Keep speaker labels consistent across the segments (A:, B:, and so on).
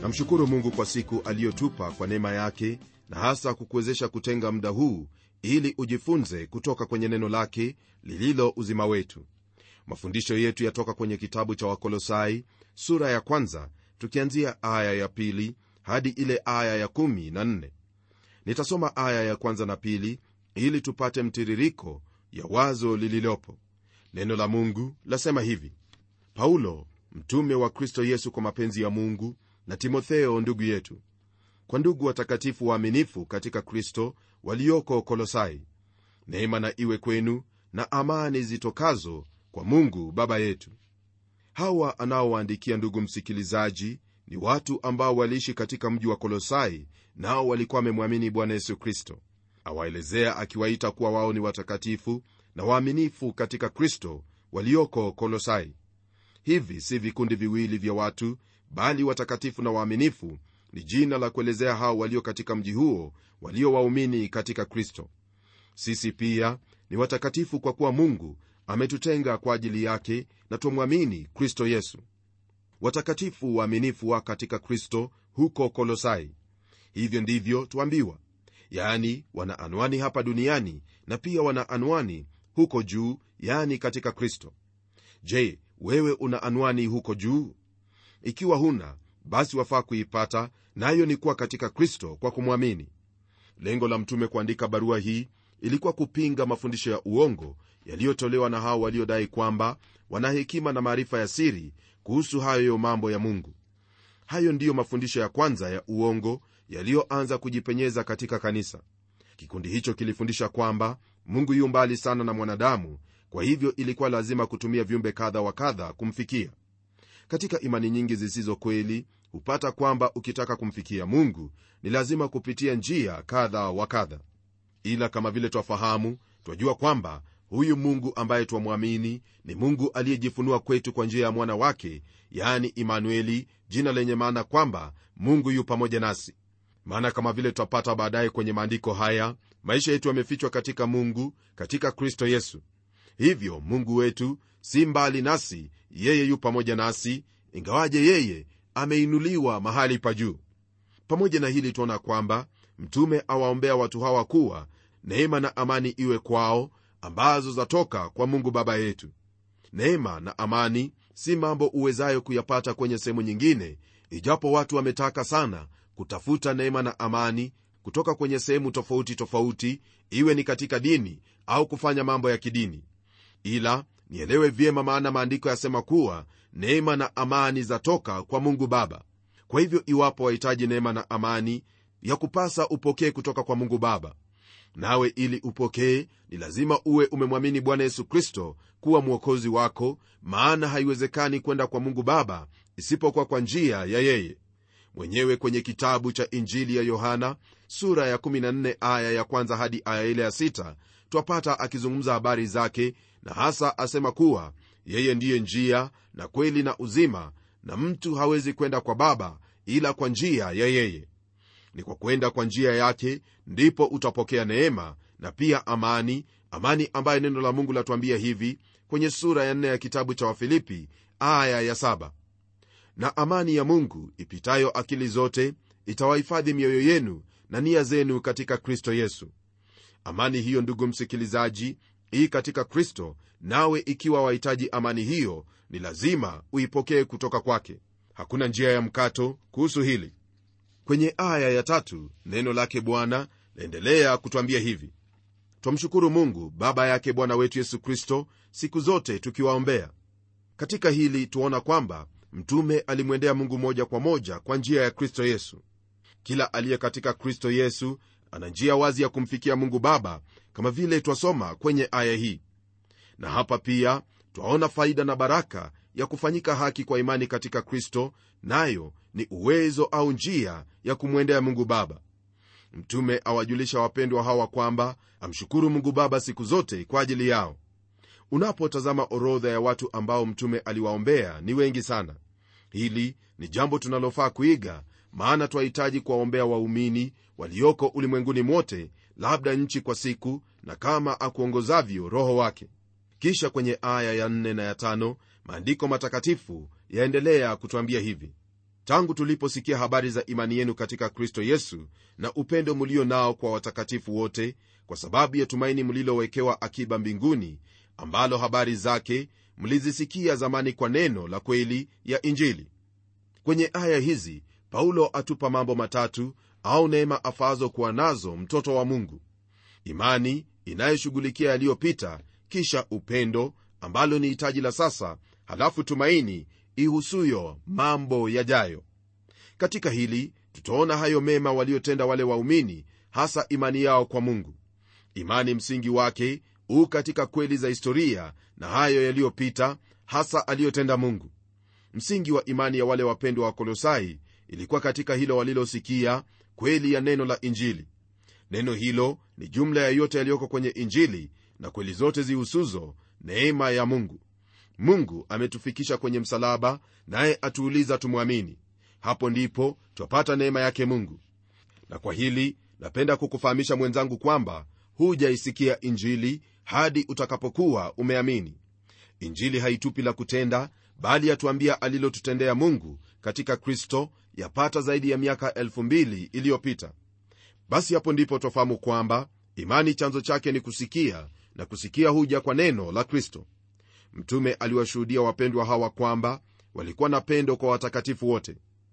A: namshukuru mungu kwa siku aliyotupa kwa neema yake na hasa kukuwezesha kutenga muda huu ili ujifunze kutoka kwenye neno lake lililo uzima wetu mafundisho yetu yatoka kwenye kitabu cha wakolosai sura ya kwanza tukianzia aya ya pili hadi ile aya ya kumi na nne nitasoma aya ya kwanza na pili ili tupate mtiririko ya wazo lililopo neno la mungu lasema hivi paulo mtume wa kristo yesu kwa mapenzi ya mungu na timotheo ndugu yetu kwa ndugu watakatifu waaminifu katika kristo walioko kolosai neema na iwe kwenu na amani zitokazo kwa mungu baba yetu hawa anaowaandikia ndugu msikilizaji ni watu ambao waliishi katika mji wa kolosai nao walikuwa wamemwamini bwana yesu kristo awaelezea akiwaita kuwa wao ni watakatifu na waaminifu katika kristo walioko kolosai hivi si vikundi viwili vya watu bali watakatifu na waaminifu ni jina la kuelezea hao walio katika mji huo walio waumini katika kristo sisi pia ni watakatifu kwa kuwa mungu ametutenga kwa ajili yake na twamwamini kristo yesu watakatifu waaminifu wa katika kristo huko kolosai hivyo ndivyo twambiwa yaani wana anwani hapa duniani na pia wana anwani huko juu yaani katika kristo je wewe una anwani huko juu ikiwa huna basi wafaa kuipata nayo na ni kuwa katika kristo kwa kumwamini lengo la mtume kuandika barua hii ilikuwa kupinga mafundisho ya uongo yaliyotolewa na hao waliodai kwamba wana hekima na maarifa ya siri kuhusu hayo mambo ya mungu hayo ndiyo mafundisho ya kwanza ya uongo yaliyoanza kujipenyeza katika kanisa kikundi hicho kilifundisha kwamba mungu yu mbali sana na mwanadamu kwa hivyo ilikuwa lazima kutumia viumbe kadha wa kadha kumfikia katika imani nyingi zisizo kweli hupata kwamba ukitaka kumfikia mungu ni lazima kupitia njia kadha wa kadha ila kama vile twafahamu twajua kwamba huyu mungu ambaye twamwamini ni mungu aliyejifunua kwetu kwa njia ya mwana wake yani imanueli jina lenye maana kwamba mungu yu pamoja nasi maana kama vile twapata baadaye kwenye maandiko haya maisha yetu yamefichwa katika mungu katika kristo yesu hivyo mungu wetu si mbali nasi yeye yu pamoja nasi ingawaje yeye ameinuliwa mahali pa juu pamoja na hili tuona kwamba mtume awaombea watu hawa kuwa neema na amani iwe kwao ambazo zatoka kwa mungu baba yetu neema na amani si mambo uwezayo kuyapata kwenye sehemu nyingine ijapo watu wametaka sana kutafuta neema na amani kutoka kwenye sehemu tofauti tofauti iwe ni katika dini au kufanya mambo ya kidini ila nielewe vyema maana maandiko yasema kuwa neema na amani zatoka kwa mungu baba kwa hivyo iwapo wahitaji neema na amani ya kupasa upokee kutoka kwa mungu baba nawe ili upokee ni lazima uwe umemwamini bwana yesu kristo kuwa mwokozi wako maana haiwezekani kwenda kwa mungu baba isipokuwa kwa njia ya yeye mwenyewe kwenye kitabu cha injili ya yohana sura ya 14 aya ya kwanza hadi aya ile ya 6 twapata akizungumza habari zake na hasa asema kuwa yeye ndiye njia na kweli na uzima na mtu hawezi kwenda kwa baba ila kwa njia ya yeye ni kwa kwenda kwa njia yake ndipo utapokea neema na pia amani amani ambayo neno la mungu latuambia hivi kwenye sura ya nne ya kitabu cha wafilipi aya ya saba na amani ya mungu ipitayo akili zote itawahifadhi mioyo yenu na nia zenu katika kristo yesu amani hiyo ndugu msikilizaji hii katika kristo nawe ikiwa wahitaji amani hiyo ni lazima uipokee kutoka kwake hakuna njia ya mkato kuhusu hili kwenye aya ya tatu neno lake bwana laendelea kutwambia hivi twamshukuru mungu baba yake bwana wetu yesu kristo siku zote tukiwaombea katika hili tuona kwamba mtume alimwendea mungu moja kwa moja kwa njia ya kristo yesu kila aliye katika kristo yesu ana njia wazi ya kumfikia mungu baba kama vile twasoma kwenye aya hii na hapa pia twaona faida na baraka ya kufanyika haki kwa imani katika kristo nayo ni uwezo au njia ya kumwendea mungu baba mtume awajulisha wapendwa hawa kwamba amshukuru mungu baba siku zote kwa ajili yao unapotazama orodha ya watu ambao mtume aliwaombea ni wengi sana hili ni jambo tunalofaa kuiga maana twahitaji kuwaombea waumini walioko ulimwenguni mwote labda nchi kwa siku na kama akuongozavyo roho wake kisha kwenye aya ya 4 na ya 5 maandiko matakatifu yaendelea kutwambia hivi tangu tuliposikia habari za imani yenu katika kristo yesu na upendo mlio nao kwa watakatifu wote kwa sababu ya tumaini mlilowekewa akiba mbinguni ambalo habari zake mlizisikia zamani kwa neno la kweli ya injili kwenye aya hizi paulo atupa mambo matatu au neema afazo kuwa nazo mtoto wa mungu imani inayoshughulikia yaliyopita kisha upendo ambalo ni hitaji la sasa halafu tumaini ihusuyo mambo yajayo katika hili tutaona hayo mema waliotenda wale waumini hasa imani yao kwa mungu imani msingi wake huu katika kweli za historia na hayo yaliyopita hasa aliyotenda mungu msingi wa imani ya wale wapendwa wa kolosai ilikuwa katika hilo walilosikia kweli ya neno la injili neno hilo ni jumla ya yote yaliyoko kwenye injili na kweli zote zihusuzo neema ya mungu mungu ametufikisha kwenye msalaba naye atuuliza tumwamini hapo ndipo twapata neema yake mungu na kwa hili napenda kukufahamisha mwenzangu kwamba hujaisikia injili hadi utakapokuwa umeamini injili haitupi la kutenda bali yatuambia alilotutendea mungu katika kristo yapata zaidi ya miaka 2000 iliyopita basi hapo ndipo twafahamu kwamba imani chanzo chake ni kusikia na kusikia huja kwa neno la kristo mtume aliwashuhudia wapendwa hawa kwamba walikuwa na pendo kwa watakatifu wote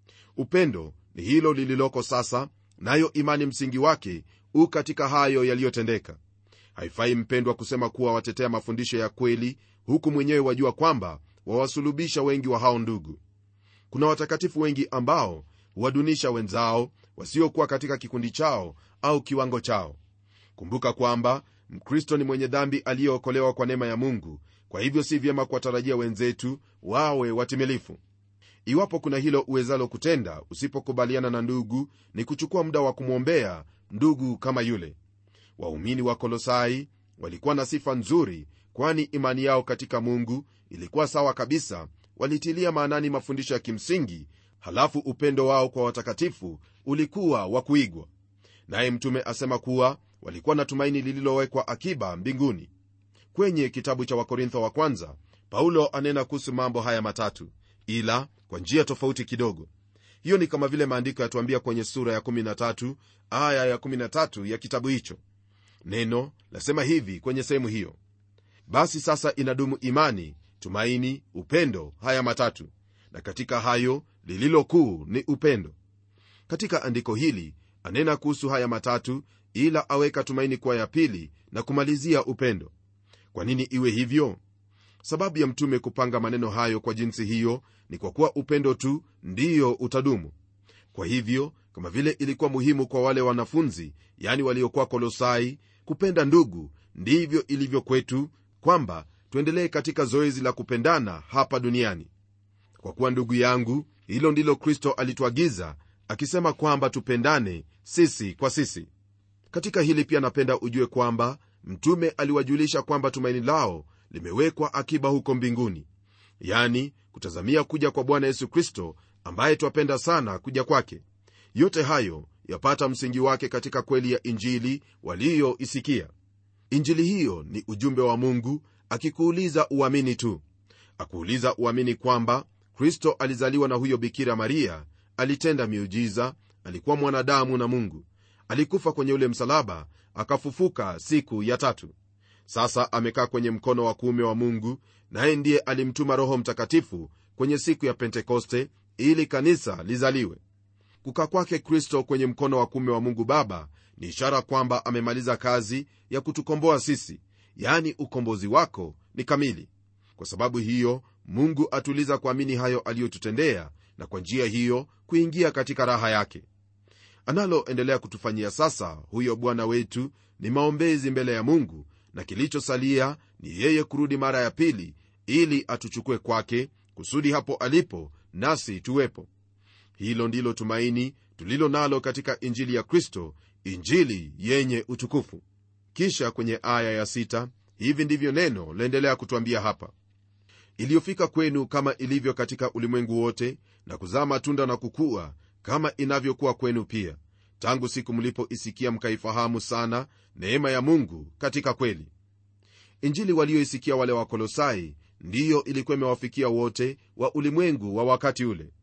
A: upendo ni hilo lililoko sasa nayo imani msingi wake u katika hayo yaliyotendeka haifai mpendwa kusema kuwa watetea mafundisho ya kweli huku mwenyewe wajua kwamba wawasulubisha wengi wa hao ndugu kuna watakatifu wengi ambao huwadunisha wenzao wasiokuwa katika kikundi chao au kiwango chao kumbuka kwamba mkristo ni mwenye dhambi aliyeokolewa kwa neema ya mungu kwa hivyo si vyema kuwatarajia wenzetu wawe watimilifu iwapo kuna hilo uwezalo kutenda usipokubaliana na ndugu ni kuchukua muda wa kumwombea ndugu kama yule waumini wa kolosai walikuwa na sifa nzuri kwani imani yao katika mungu ilikuwa sawa kabisa walitilia maanani mafundisho ya kimsingi halafu upendo wao kwa watakatifu ulikuwa wa kuigwa naye mtume asema kuwa walikuwa na tumaini lililowekwa akiba mbinguni kwenye kitabu cha wakorintho wa kwanza paulo anena kuhusu mambo haya matatu ila kwa njia tofauti kidogo hiyo ni kama vile maandiko yatuambia kwenye sura ya 13 aya ya 13 ya kitabu hicho neno lasema hivi kwenye sehemu hiyo basi sasa inadumu imani tumaini upendo haya matatu na katika hayo lililo kuu ni upendo katika andiko hili anena kuhusu haya matatu ila aweka tumaini kuwa ya pili na kumalizia upendo kwa nini iwe hivyo sababu ya mtume kupanga maneno hayo kwa jinsi hiyo ni kwa kuwa upendo tu ndiyo utadumu kwa hivyo kama vile ilikuwa muhimu kwa wale wanafunzi yani waliokuwa kolosai kupenda ndugu ndivyo ilivyo kwetu kwamba tuendelee katika zoezi la kupendana hapa duniani kwa kuwa ndugu yangu hilo ndilo kristo alituagiza akisema kwamba tupendane sisi kwa sisi katika hili pia napenda ujue kwamba mtume aliwajulisha kwamba tumaini lao limewekwa akiba huko mbinguni yani kutazamia kuja kwa bwana yesu kristo ambaye twapenda sana kuja kwake yote hayo yapata msingi wake katika kweli ya injili waliyoisikia injili hiyo ni ujumbe wa mungu akikuuliza uamini tu akuuliza uamini kwamba kristo alizaliwa na huyo bikira maria alitenda miujiza alikuwa mwanadamu na mungu alikufa kwenye ule msalaba akafufuka siku ya tatu sasa amekaa kwenye mkono wa kuume wa mungu naye ndiye alimtuma roho mtakatifu kwenye siku ya pentekoste ili kanisa lizaliwe kukaa kwake kristo kwenye mkono wa kuume wa mungu baba ni ishara kwamba amemaliza kazi ya kutukomboa sisi yaani ukombozi wako ni kamili kwa sababu hiyo mungu atuliza kuamini hayo aliyotutendea na kwa njia hiyo kuingia katika raha yake analoendelea kutufanyia sasa huyo bwana wetu ni maombezi mbele ya mungu na kilichosalia ni yeye kurudi mara ya pili ili atuchukue kwake kusudi hapo alipo nasi tuwepo hilo ndilo tumaini tulilo nalo katika injili ya kristo injili yenye utukufu kisha kwenye aya ya sita, hivi ndivyo neno laendelea kutwambia hapa iliyofika kwenu kama ilivyo katika ulimwengu wote na kuzaa matunda na kukua kama inavyokuwa kwenu pia tangu siku mlipoisikia mkaifahamu sana neema ya mungu katika kweli injili walioisikia wale wakolosai ndiyo ilikuwa imewafikia wote wa ulimwengu wa wakati ule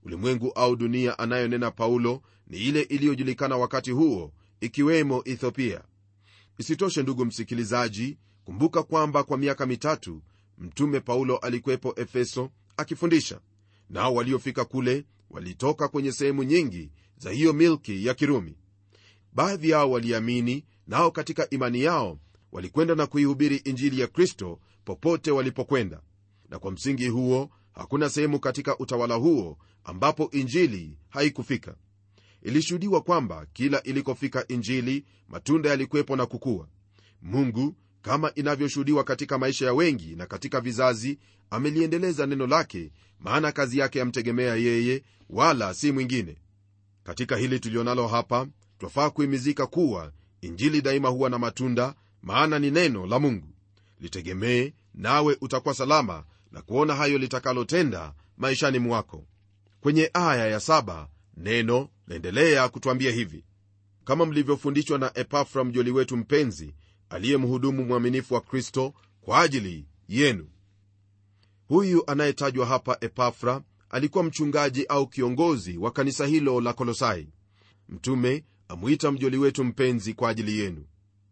A: ulimwengu au dunia anayonena paulo ni ile iliyojulikana wakati huo ikiwemo ethiopia isitoshe ndugu msikilizaji kumbuka kwamba kwa miaka mitatu mtume paulo alikuwepo efeso akifundisha nao waliofika kule walitoka kwenye sehemu nyingi za hiyo milki ya kirumi baadhi yao waliamini nao katika imani yao walikwenda na kuihubiri injili ya kristo popote walipokwenda na kwa msingi huo hakuna sehemu katika utawala huo ambapo injili haikufika ilishuhudiwa kwamba kila ilikofika injili matunda yalikuwepo na kukua mungu kama inavyoshuhudiwa katika maisha ya wengi na katika vizazi ameliendeleza neno lake maana kazi yake yamtegemea yeye wala si mwingine katika hili tulionalo hapa twafaa kuhimizika kuwa injili daima huwa na matunda maana ni neno la mungu litegemee nawe utakuwa salama na kuona hayo litakalotenda maishani mwako kwenye aya ya saba neno naendelea kutwambia hivi kama mlivyofundishwa na epafra mjoli wetu mpenzi aliye mhudumu mwaminifu wa kristo kwa ajili yenu huyu anayetajwa hapa epafra alikuwa mchungaji au kiongozi wa kanisa hilo la kolosai mtume amwita mjoli wetu mpenzi kwa ajili yenu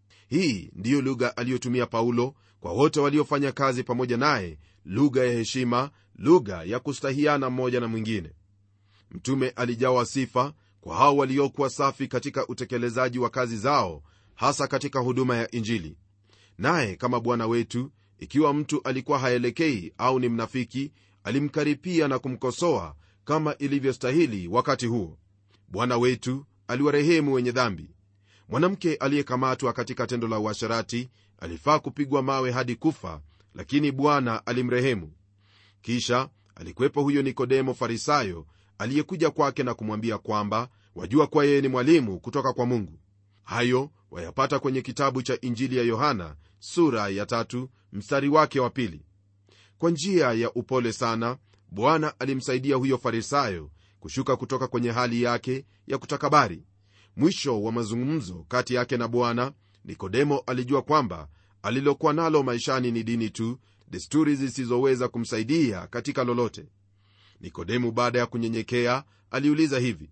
A: hii ndiyo lugha aliyotumia paulo kwa wote waliofanya kazi pamoja naye lugha ya heshima lugha ya kustahiana mmoja na mwingine mtume alijawa sifa kwa hao waliokuwa safi katika utekelezaji wa kazi zao hasa katika huduma ya injili naye kama bwana wetu ikiwa mtu alikuwa haelekei au ni mnafiki alimkaripia na kumkosoa kama ilivyostahili wakati huo bwana wetu aliwarehemu wenye dhambi mwanamke aliyekamatwa katika tendo la uasharati alifaa kupigwa mawe hadi kufa lakini bwana alimrehemu kisha alikuwepo huyo nikodemo farisayo aliyekuja kwake na kumwambia kwamba wajua kuwa yeye ni mwalimu kutoka kwa mungu hayo wayapata kwenye kitabu cha injili ya yohana sura ya tatu mstari wake wa pili kwa njia ya upole sana bwana alimsaidia huyo farisayo kushuka kutoka kwenye hali yake ya kutakabari mwisho wa mazungumzo kati yake na bwana nikodemo alijua kwamba alilokuwa nalo maishani ni dini tu desturi zisizoweza kumsaidia katika lolote nikodemu baada ya kunyenyekea aliuliza hivi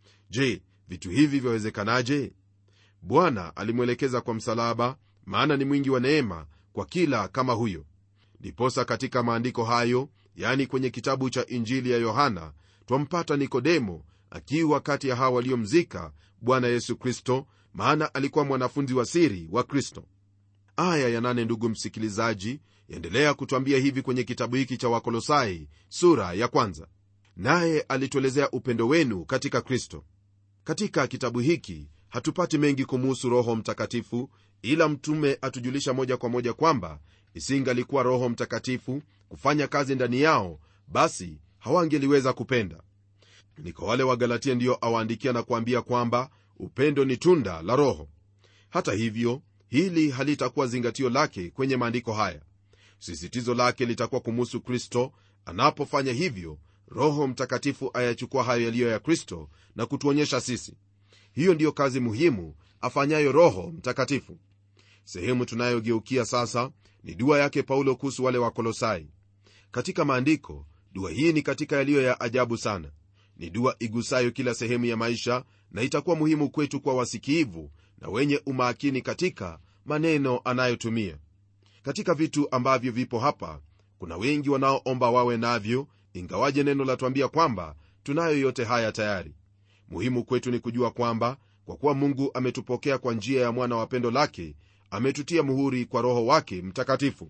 A: je vitu hivi vyawezekanaje bwana alimwelekeza kwa msalaba maana ni mwingi wa neema kwa kila kama huyo ndiposa katika maandiko hayo yani kwenye kitabu cha injili ya yohana twampata nikodemo akiwa kati ya hawa waliomzika bwana yesu kristo maana alikuwa mwanafunzi wa siri wa kristo aya ya nane ndugu msikilizaji yaendelea kutwambia hivi kwenye kitabu hiki cha wakolosai sura ya kwanza naye alituelezea upendo wenu katika kristo katika kitabu hiki hatupati mengi kumuhusu roho mtakatifu ila mtume atujulisha moja kwa moja kwamba isingalikuwa roho mtakatifu kufanya kazi ndani yao basi hawangeliweza kupenda ni kwa wale wagalatia ndiyo awaandikia na kuambia kwamba upendo ni tunda la roho hata hivyo hili halitakuwa zingatio lake kwenye maandiko haya sisitizo lake litakuwa kumuhusu kristo anapofanya hivyo roho mtakatifu ayachukua hayo yaliyo ya kristo na kutuonyesha sisi hiyo ndiyo kazi muhimu afanyayo roho mtakatifu sehemu tunayogeukia sasa ni dua yake paulo kuhusu wale wakolosai katika maandiko dua hii ni katika yaliyo ya ajabu sana ni dua igusayo kila sehemu ya maisha na itakuwa muhimu kwetu kwa wasikiivu na wenye umakini katika maneno anayotumia katika vitu ambavyo vipo hapa kuna wengi wanaoomba wawe navyo ingawaje neno latwambia kwamba tunayo yote haya tayari muhimu kwetu ni kujua kwamba kwa kuwa mungu ametupokea kwa njia ya mwana wa pendo lake ametutia muhuri kwa roho wake mtakatifu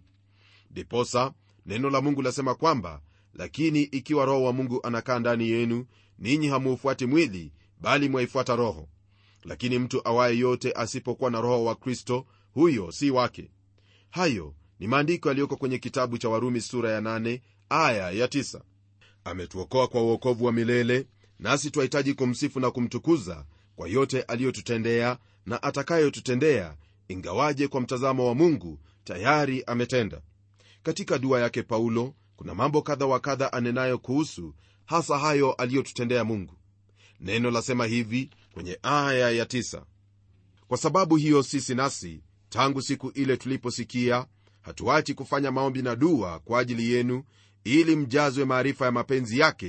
A: ndiposa neno la mungu lasema kwamba lakini ikiwa roho wa mungu anakaa ndani yenu ninyi hamuufuati mwili bali mwaifuata roho lakini mtu awaye yote asipokuwa na roho wa kristo huyo si wake hayo ni maandiko yaliyoko kwenye kitabu cha warumi sura ya 8 aya ya 9 ametuokoa kwa uokovu wa milele nasi twahitaji kumsifu na kumtukuza kwa yote aliyotutendea na atakayotutendea ingawaje kwa mtazamo wa mungu tayari ametenda katika dua yake paulo kuna mambo kadha wa kadha anenayo kuhusu hasa hayo aliyotutendea mungu neno lasema hivi kwenye aya ya tisa. kwa sababu hiyo sisi nasi tangu siku ile tuliposikia hatuachi kufanya maombi na dua kwa ajili yenu ili mjazwe maarifa ya mapenzi yake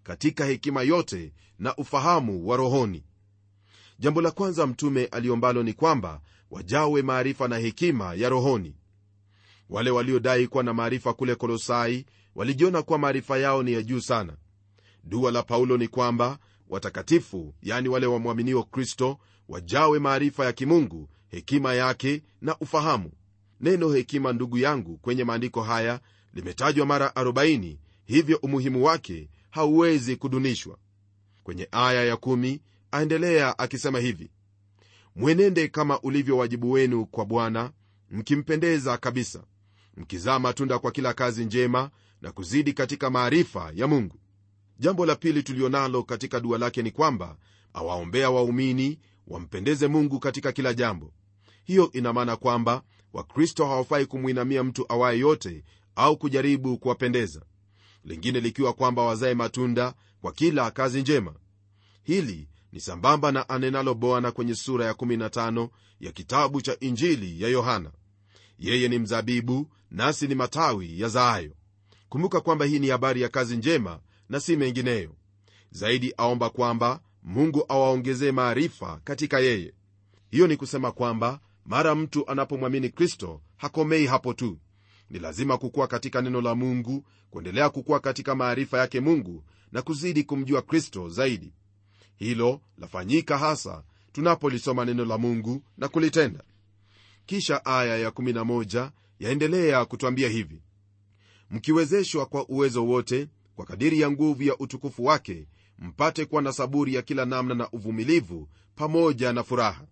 A: katika hekima yote na ufahamu wa rohoni jambo la kwanza mtume aliombalo ni kwamba wajawe maarifa na hekima ya rohoni wale waliodai kuwa na maarifa kule kolosai walijiona kuwa maarifa yao ni ya juu sana dua la paulo ni kwamba watakatifu yani wale wamwaminio kristo wajawe maarifa ya kimungu hekima yake na ufahamu neno hekima ndugu yangu kwenye maandiko haya limetajwa mara 40 hivyo umuhimu wake hauwezi kudunishwa kwenye aya ya 1 aendelea akisema hivi mwenende kama ulivyo wajibu wenu kwa bwana mkimpendeza kabisa mkizaa matunda kwa kila kazi njema na kuzidi katika maarifa ya mungu jambo la pili tulionalo katika dua lake ni kwamba awaombea waumini wampendeze mungu katika kila jambo hiyo ina maana kwamba wakristo hawafai kumwinamia mtu awaye yote au kujaribu kuwapendeza lingine likiwa kwamba wazae matunda kwa kila kazi njema hili ni sambamba na anenalo bwana kwenye sura ya 15 ya kitabu cha injili ya yohana yeye ni mzabibu nasi ni matawi ya zaayo kumbuka kwamba hii ni habari ya kazi njema na si mengineyo zaidi aomba kwamba mungu awaongezee maarifa katika yeye hiyo ni kusema kwamba mara mtu anapomwamini kristo hakomei hapo tu ni lazima kukuwa katika neno la mungu kuendelea kukuwa katika maarifa yake mungu na kuzidi kumjua kristo zaidi hilo lafanyika hasa tunapolisoma neno la mungu na kulitenda kisha aya ya11 yaendelea kutwambia hivi mkiwezeshwa kwa uwezo wote kwa kadiri ya nguvu ya utukufu wake mpate kuwa na saburi ya kila namna na uvumilivu pamoja na furaha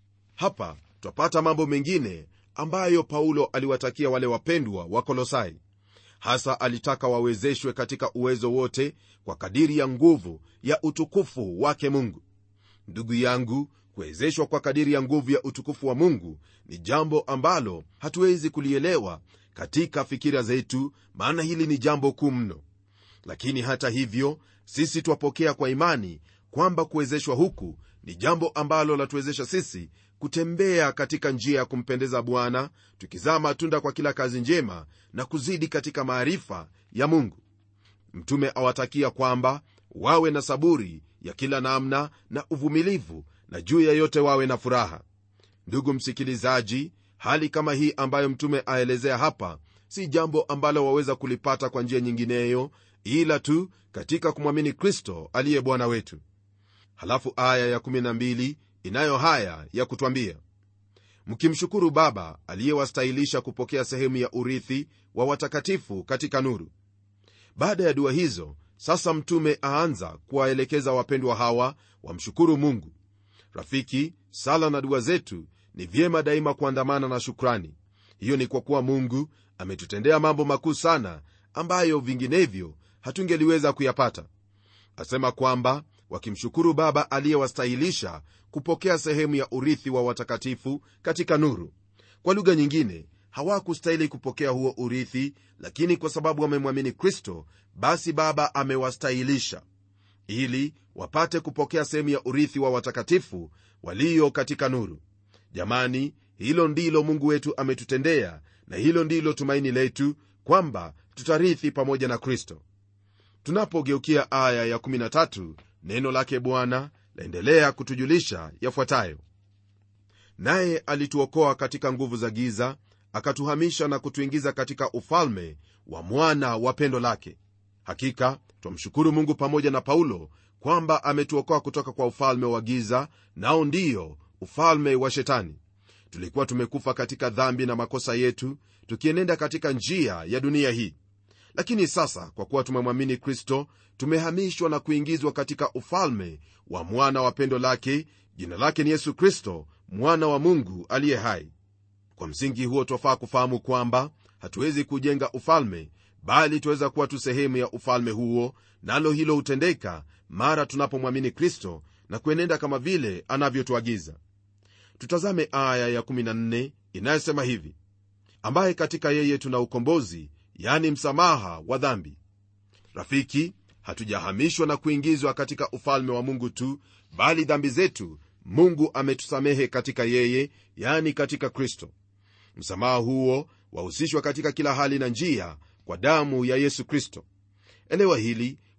A: hapa twapata mambo mengine ambayo paulo aliwatakia wale wapendwa wa kolosai hasa alitaka wawezeshwe katika uwezo wote kwa kadiri ya nguvu ya utukufu wake mungu ndugu yangu kuwezeshwa kwa kadiri ya nguvu ya utukufu wa mungu ni jambo ambalo hatuwezi kulielewa katika fikira zetu maana hili ni jambo kuu mno lakini hata hivyo sisi twapokea kwa imani kwamba kuwezeshwa huku ni jambo ambalo latuwezesha sisi kutembea katika njia ya kumpendeza bwana tukizaa matunda kwa kila kazi njema na kuzidi katika maarifa ya mungu mtume awatakia kwamba wawe na saburi ya kila namna na uvumilivu na juu ya yote wawe na furaha ndugu msikilizaji hali kama hii ambayo mtume aelezea hapa si jambo ambalo waweza kulipata kwa njia nyingineyo ila tu katika kumwamini kristo aliye bwana wetu halafu aya ya12 inayo haya ya kutwambia mkimshukuru baba aliyewastahilisha kupokea sehemu ya urithi wa watakatifu katika nuru baada ya dua hizo sasa mtume aanza kuwaelekeza wapendwa hawa wamshukuru mungu rafiki sala na dua zetu ni vyema daima kuandamana na shukrani hiyo ni kwa kuwa mungu ametutendea mambo makuu sana ambayo vinginevyo hatungeliweza kuyapata asema kwamba wakimshukuru baba aliyewastahilisha kupokea sehemu ya urithi wa watakatifu katika nuru kwa lugha nyingine hawakustahili kupokea huo urithi lakini kwa sababu wamemwamini kristo basi baba amewastahilisha ili wapate kupokea sehemu ya urithi wa watakatifu walio katika nuru jamani hilo ndilo mungu wetu ametutendea na hilo ndilo tumaini letu kwamba tutarithi pamoja na kristo tunapogeukia aya ya13 neno lake bwana laendelea kutujulisha yafuatayo naye alituokoa katika nguvu za giza akatuhamisha na kutuingiza katika ufalme wa mwana wa pendo lake hakika twamshukuru mungu pamoja na paulo kwamba ametuokoa kutoka kwa ufalme wa giza nao ndiyo ufalme wa shetani tulikuwa tumekufa katika dhambi na makosa yetu tukienenda katika njia ya dunia hii lakini sasa kwa kuwa tumemwamini kristo tumehamishwa na kuingizwa katika ufalme wa mwana wa pendo lake jina lake ni yesu kristo mwana wa mungu aliye hai kwa msingi huo twafaa kufahamu kwamba hatuwezi kujenga ufalme bali tuweza kuwa tu sehemu ya ufalme huo nalo hilo hutendeka mara tunapomwamini kristo na kuenenda kama vile anavyotuagiza tutazame aya ya14 inayosema hivi ambaye katika yeye tuna ukombozi yani msamaha wa dhambi rafiki hatujahamishwa na kuingizwa katika ufalme wa mungu tu bali dhambi zetu mungu ametusamehe katika yeye yani katika kristo msamaha huo wahusishwa katika kila hali na njia kwa damu ya yesu kristo elewa hili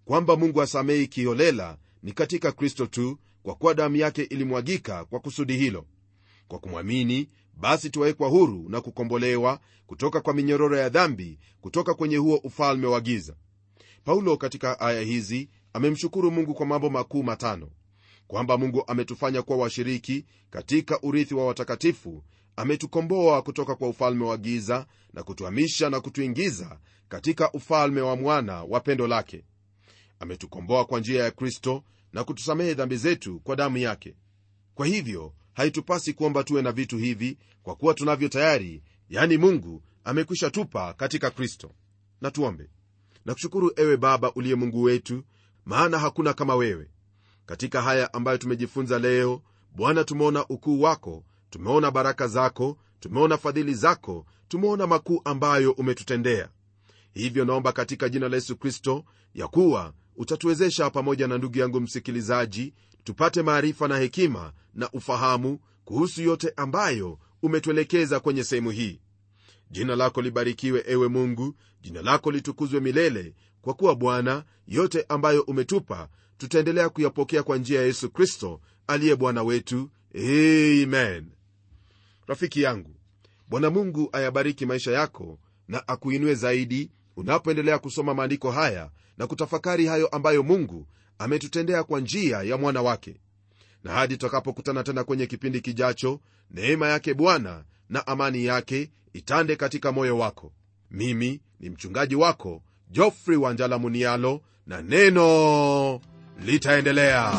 A: kwamba mungu asamehi kiholela ni katika kristo tu kwa kuwa damu yake ilimwagika kwa kusudi hilo kwa kumwamini basi tuwawekwa huru na kukombolewa kutoka kwa minyororo ya dhambi kutoka kwenye huo ufalme wa giza paulo katika aya hizi amemshukuru mungu kwa mambo makuu matano kwamba mungu ametufanya kuwa washiriki katika urithi wa watakatifu ametukomboa kutoka kwa ufalme wa giza na kutuhamisha na kutuingiza katika ufalme wa mwana wa pendo lake ametukomboa kwa njia ya kristo na kutusamehe dhambi zetu kwa damu yake kwa hivyo haitupasi kuomba tuwe na vitu hivi kwa kuwa tunavyo tayari yani mungu amekwisha tupa katika kristo na tuombe nakushukuru ewe baba uliye mungu wetu maana hakuna kama wewe katika haya ambayo tumejifunza leo bwana tumeona ukuu wako tumeona baraka zako tumeona fadhili zako tumeona makuu ambayo umetutendea hivyo naomba katika jina la yesu kristo ya kuwa utatuwezesha pamoja na ndugu yangu msikilizaji tupate maarifa na hekima na ufahamu kuhusu yote ambayo umetuelekeza kwenye sehemu hii jina lako libarikiwe ewe mungu jina lako litukuzwe milele kwa kuwa bwana yote ambayo umetupa tutaendelea kuyapokea kwa njia ya yesu kristo aliye bwana wetu amen rafiki yangu bwana mungu ayabariki maisha yako na akuinue zaidi unapoendelea kusoma maandiko haya na kutafakari hayo ambayo mungu ametutendea kwa njia ya mwana wake na hadi tutakapokutana tena kwenye kipindi kijacho neema yake bwana na amani yake itande katika moyo wako mimi ni mchungaji wako jofrey wanjala munialo na neno litaendelea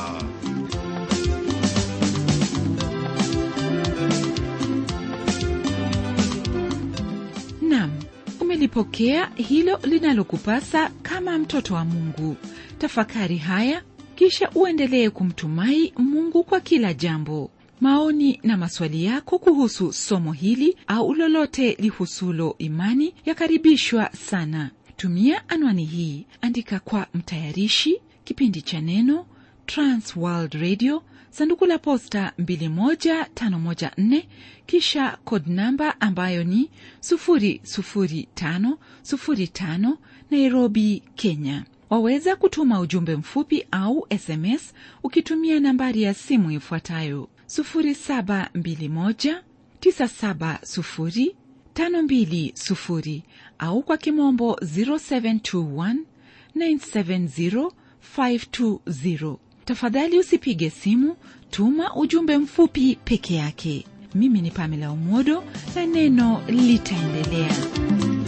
B: nam umelipokea hilo linalokupasa kama mtoto wa mungu tafakari haya kisha uendelee kumtumai mungu kwa kila jambo maoni na maswali yako kuhusu somo hili au lolote lihusulo imani yakaribishwa sana tumia anwani hii andika kwa mtayarishi kipindi cha neno transworld radio sanduku la posta 21514 kisha kod namba ambayo ni 00505 nairobi kenya waweza kutuma ujumbe mfupi au sms ukitumia nambari ya simu ifuatayo 721970520 au kwa kimombo 0721970520 tafadhali usipige simu tuma ujumbe mfupi peke yake mimi ni pamela umodo na neno litaendelea